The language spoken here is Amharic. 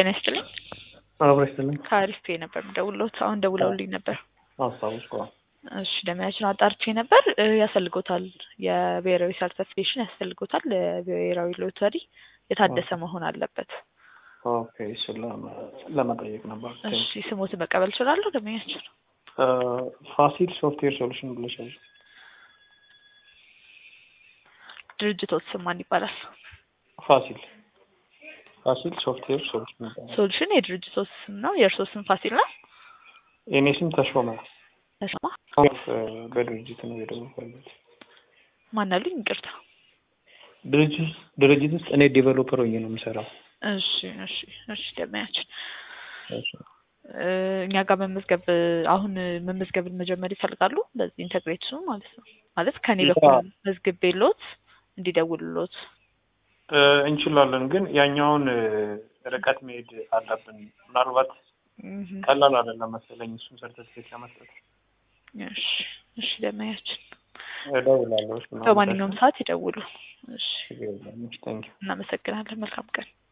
ጤና ይስጥልኝ። አብሮ ይስጥልኝ። ከአሪፍ ነበር ደውሎት አሁን ደውለውልኝ ነበር። አስታውስኩ። እሺ ደመያችን አጣርቼ ነበር እ ያስፈልጎታል የብሔራዊ ሰርተፊኬሽን ያስፈልጎታል። ለብሔራዊ ሎተሪ የታደሰ መሆን አለበት። ኦኬ እሱን ለመ- ለመጠየቅ ነበር። እሺ ስሞትን መቀበል እችላለሁ? ደመያችን እ ፋሲል ሶፍትዌር ሶሉሽን ብለሻል። ድርጅቶት ስም ማን ይባላል? ፋሲል ፋሲል ሶፍትዌር ሶሉሽን ይባላል። ሶሉሽን የድርጅቶት ስም ነው። የእርሶ ስም ፋሲል ነው? የኔ ስም ተሾመ ተሾማ እ በድርጅት ነው የደወልኩት። ማን አሉኝ? ይቅርታ። ድርጅት ድርጅት ውስጥ እኔ ዴቨሎፐር ሆኜ ነው የምሰራው። እሺ እሺ እሺ ደመያችን እሺ። እ እኛ ጋር መመዝገብ አሁን መመዝገብን መጀመር ይፈልጋሉ። በዚህ ኢንተግሬት ማለት ነው ማለት ከኔ ያ- በኩል መዝግቤሎት እንዲደውልሎት እ እንችላለን ግን ያኛውን እ ርቀት መሄድ አለብን። ምናልባት እህ ቀላል አይደለም መሰለኝ እሱን ሰርተፊኬት ለመስጠት። እሺ እሺ ደመያችን እደውላለሁ። እሺ፣ በማንኛውም ሰዓት ይደውሉ። እሺ ችግር የለም። እሺ፣ ታንኪው እናመሰግናለን። መልካም ቀን